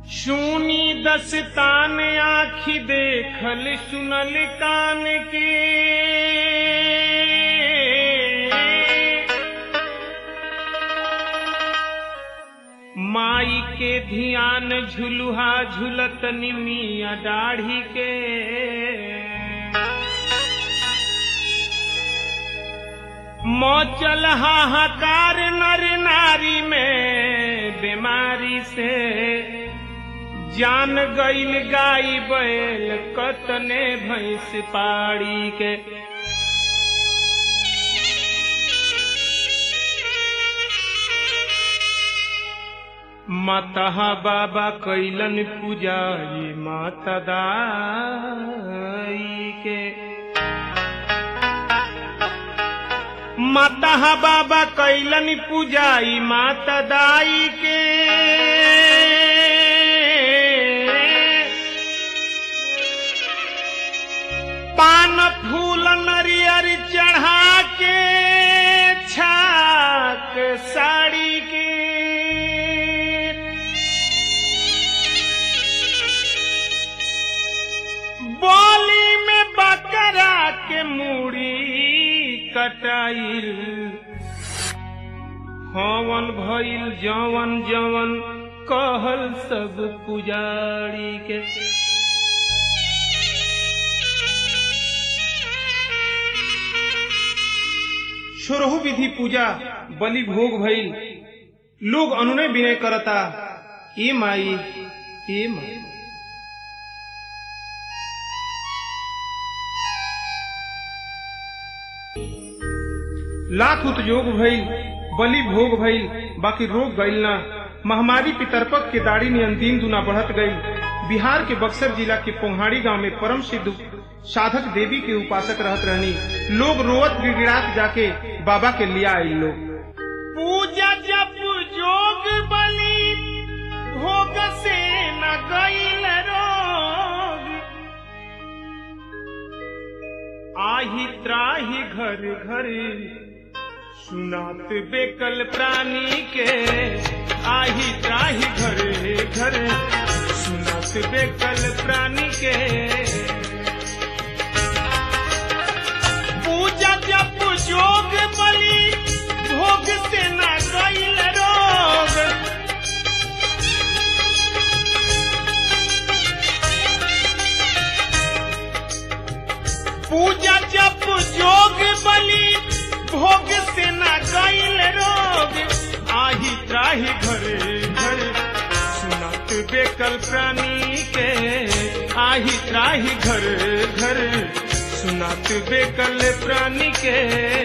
शूनी दस्तान आखी देखल सुनल कान के माई के ध्यान झुलुहा झुलत निमिया दाढ़ी के मौचल हाहाकार नर नारी में बीमारी से जान गईल गाई बैल कतने भैंस पाड़ी के माता बाबा कैलन पूजाई माता दाई के माता बाबा कैलन पूजाई माता दाई के पान फूल नरियर चढ़ा के छाक साड़ी के बोली में बकरा के मूड़ी कटाइल हवन भइल जवन जवन कहल सब पुजारी के छोरहु विधि पूजा बलि भोग भइल लोग अनुनय विनय करता ए माई ए माई लाख उतयोग भइल बलि भोग भइल बाकी रोग गइल ना महामारी पितरपक के दाढ़ी में दिन दुना बढ़त गई बिहार के बक्सर जिला के पोहाड़ी गांव में परम सिद्ध साधक देवी के उपासक रहत रहनी लोग रोवत गिड़गिड़ात जाके बाबा के लिया आई लोग पूजा जप जोग बलि भोग से न गईल रोग आही त्राही घर घर सुनात बेकल प्राणी के आही त्राही घर घर सुनात बेकल प्राणी के पूजा जप जोग बलि भोग से न गईल रोग पूजा जप जोग बलि भोग से न गईल रोग आही त्राही घरे घरे सुनत बेकल प्राणी के आही त्राही घर घर सुनत बेकल प्राणी के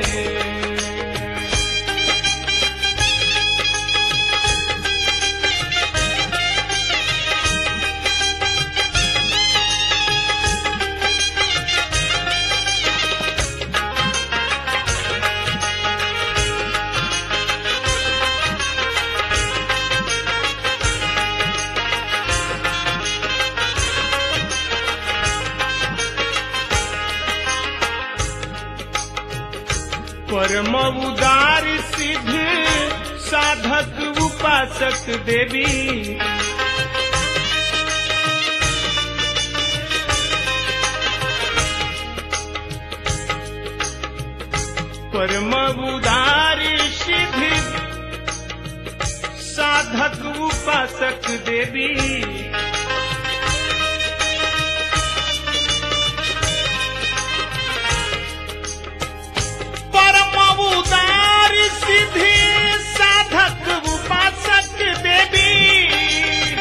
परम उदार सिद्ध साधक उपासक देवी परम उदार सिद्ध साधक उपासक देवी परम उदार सिद्धि साधक उपासक देवी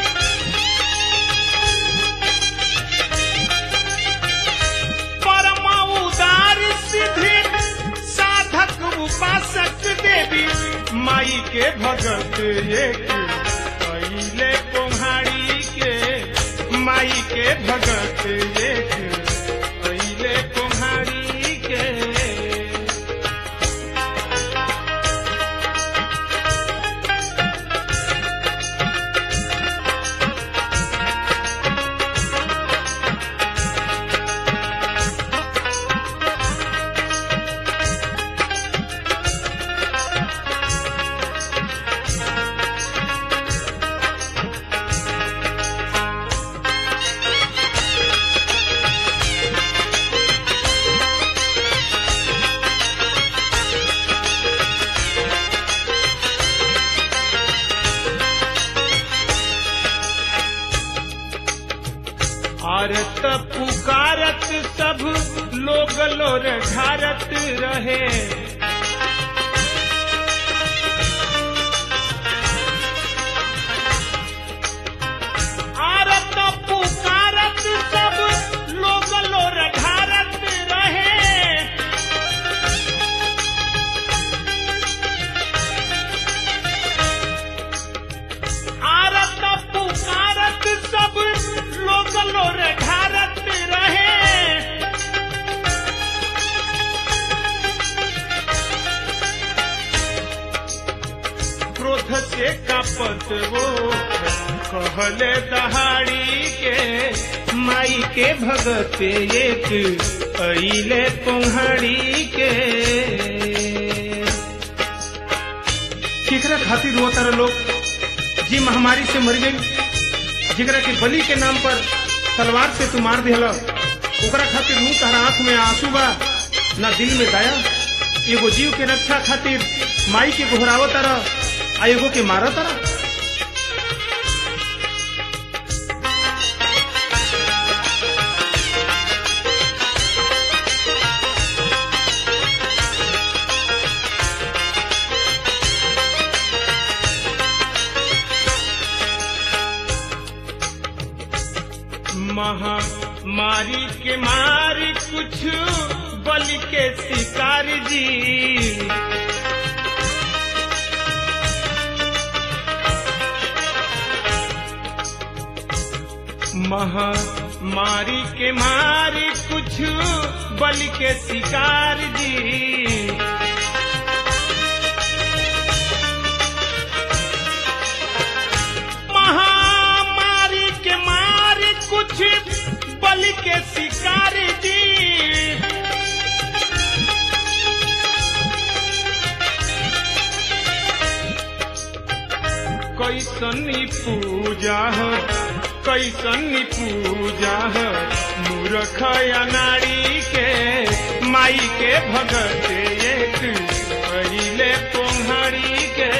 परम उदार सिद्धि साधक उपासक देवी माई के भगत एक कैले कुम्हारी के माई के भगत एक कैले कुम्हारी के आरत पुकारत सब लोग लोर ढारत रहे आरत पुकारत सब लोग लोर ढारत रहे आरत पुकारत सब लोग लोर ढारत रहे क्रोध से कपत वो कहले दहाड़ी के माई के भगत एक अइले कुम्हाड़ी के केकरा खातिर रोता तारा लोग जी महामारी से मर गई जेकरा के बलि के नाम पर तलवार से तू मार दिहला ओकरा खातिर मुंह तारा आंख में आंसू बा ना दिल में दया एगो जीव के रक्षा खातिर माई के घोराव तारा आ एगो के मारा तारा महामारी के मारी कुछ बलि के शिकार जी महामारी के मारी कुछ बलि के शिकार जी महामारी के मारी कुछ बलि के शिकार जी कैसनी पूजा है कैसनी पूजा है मूर्ख या नारी के माई के भगत एक पहिले पोंहरी के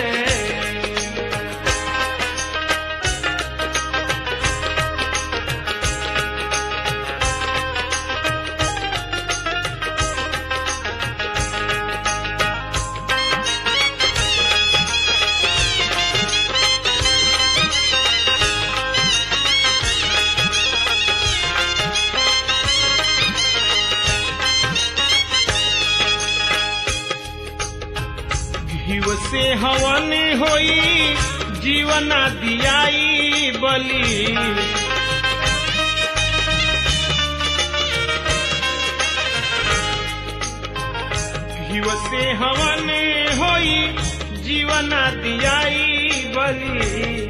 घीव से हवन होई जीवना दियाई बली घीव से हवन होई जीवना दियाई बली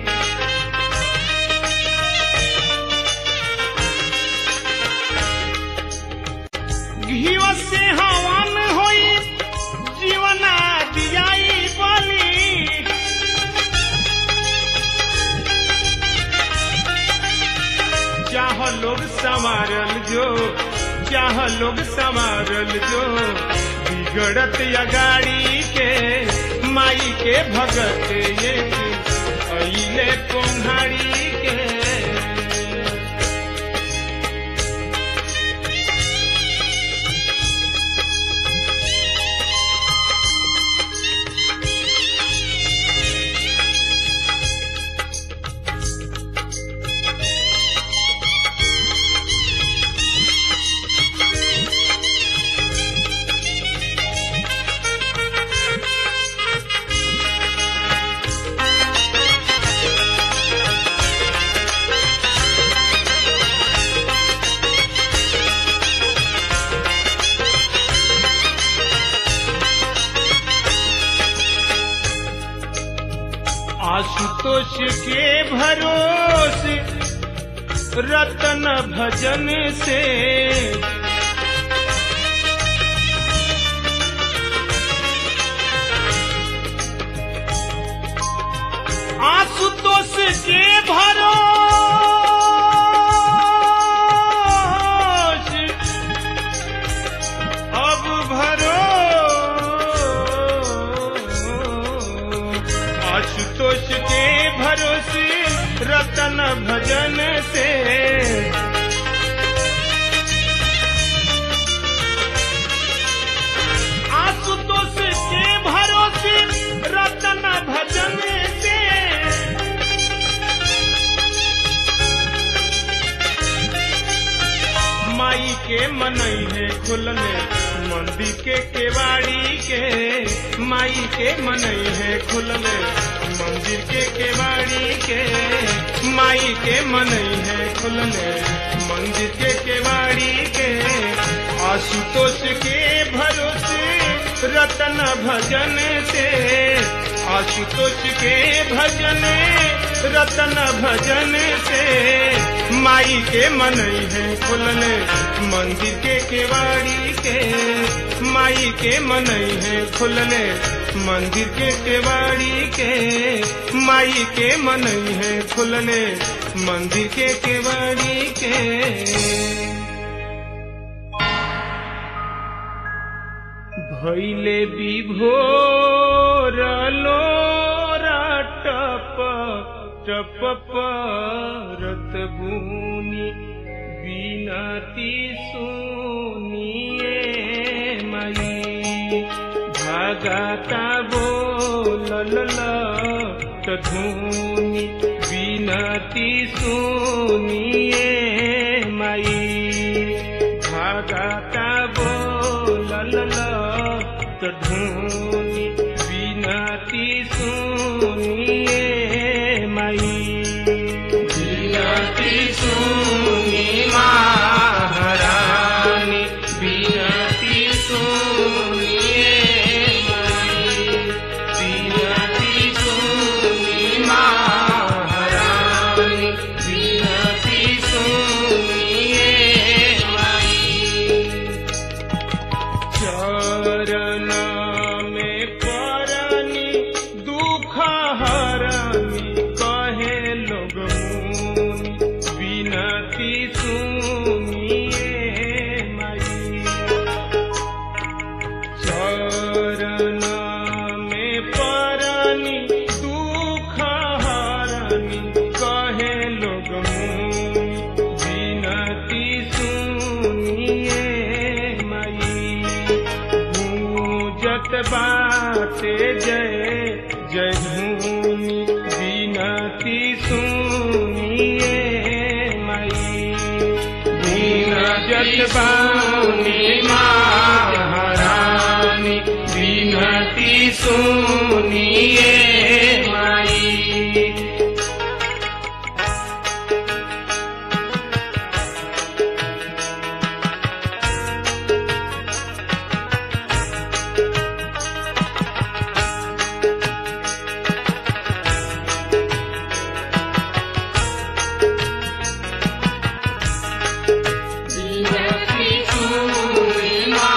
घीव से हवन होई जीवना दियाई बली चाह लोग संवारल जो चाह लोग संवारल जो बिगड़त या गाड़ी के माई के भगत ये अइले कुम्हारी के आशुतोष के भरोस रतन भजन से आशुतोष के भरोस अब भरो आशुतोष के भरोसे रतन भजन से के मनई है खुलले मंदिर के केवाड़ी के माई के मनई है खुलले मंदिर के केवाड़ी के माई के मनई है खुलले मंदिर के केवाड़ी के आशुतोष के भरोसे रतन भजन से आशुतोष के भजन रतन भजन से माई के मनई है खुलने मंदिर के केवाड़ी के माई के मनई है खुलने मंदिर के केवाड़ी के माई के मनई है खुलने मंदिर के केवाड़ी के भैले विभोर लोरा टप टप परत बुनी बिनती सुनिए मई भागाता बोलल धुनी बिनती सुनिए मई भागाता बोलल ढूंढी बिनती सुनिए मई बिनती सुनी महारानी बिनती सुनिए मई बिनती सुनी महारानी बिनती सुनिए मई चरण में परनी दुख हरनी कहे लोग मुनि बिनती सुनिए मई चरण में परनी दुख हरनी कहे लोग मुनि बिनती सुनिए मई गूंजत बाटे जय जय भूमि बिनती सुनिए मई गूंजत बानी महारानी बिनती सुनिए मई बिनती सुनी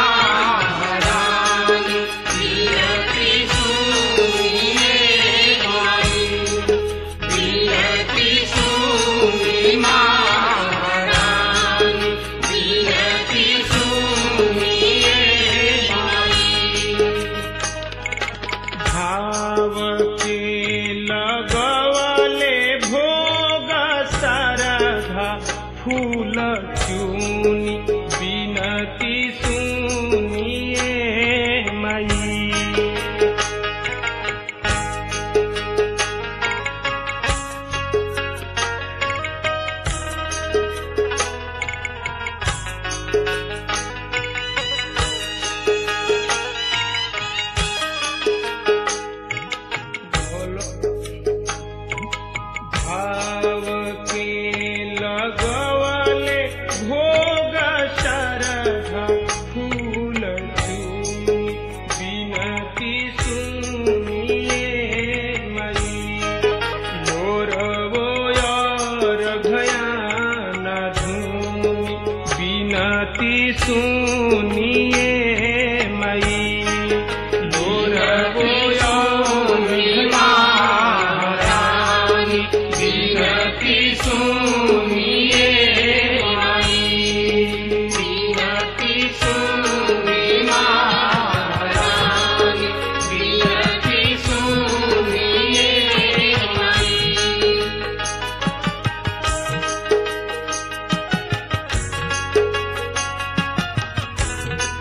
महारानी बिनती सुनिए माई बिनती सुनी महारानी बिनती सुनिए माई भाव के लगवले भोग सरधा फूल चूनी बिनती सुनिए मई भाव के लगवले भोग शरधा फूल चूनी बिनती सुनिए मई लोरवो रघयान धूनी बिनती सुनिए मई लोरवो महारानी बिनती सुनिए माई बिनती सुनी महारानी बिनती सुनिए माई हाँ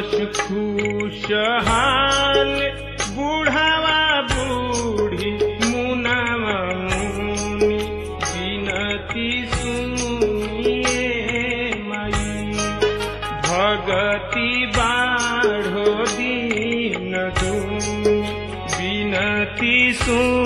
पशु खुशहाल बूढ़ावा बूढ़ी मुनावा मुनि बिनती सुनिए माई भगति बाढ़ो दीन दुनि बिनती सुन